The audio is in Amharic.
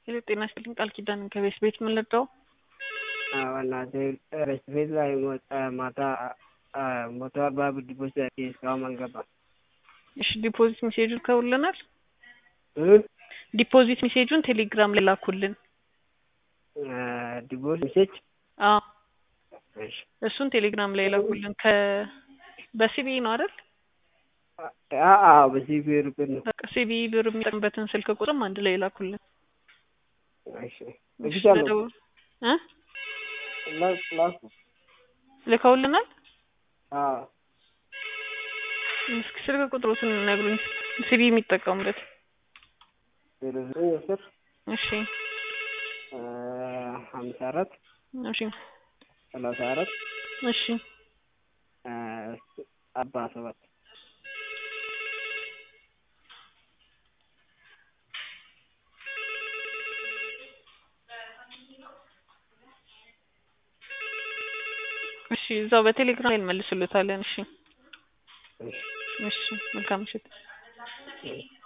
ሄሎ ጤና ይስጥልኝ ቃል ኪዳን ከቤት ቤት ምን ልርዳው? በእናትህ ረስት ቤት ላይ ማታ መቶ አርባ ብር ዲፖዚት አድርጌ እስካሁን አልገባም። እሺ ዲፖዚት ሜሴጁን ከውልናል። ዲፖዚት ሜሴጁን ቴሌግራም ላይ ላኩልን። ዲፖዚት ሜሴጅ አዎ እሺ እሱን ቴሌግራም ላይ ላኩልን። ከ በሲቢኢ ነው አይደል? አዎ በዚህ ብር ብር ነው። በቃ ሲቢኢ ብር የሚጠቅምበትን ስልክ ቁጥርም አንድ ላይ ላኩልን። እሺ እልሻለሁ መደወል- እ ላክ ላኩ ልከውልናል። አዎ እስኪ ስልክ ቁጥሮትን ነግሩኝ። ሲቢኢ የሚጠቀሙበት ዜሮ ዘጠኝ አስር እሺ ሀምሳ አራት እሺ ሰላሳ አራት እሺ አርባ ሰባት እሺ እዛው በቴሌግራም ላይ እንመልስልታለን። እሺ እሺ እሺ መልካም ምሽት። እሺ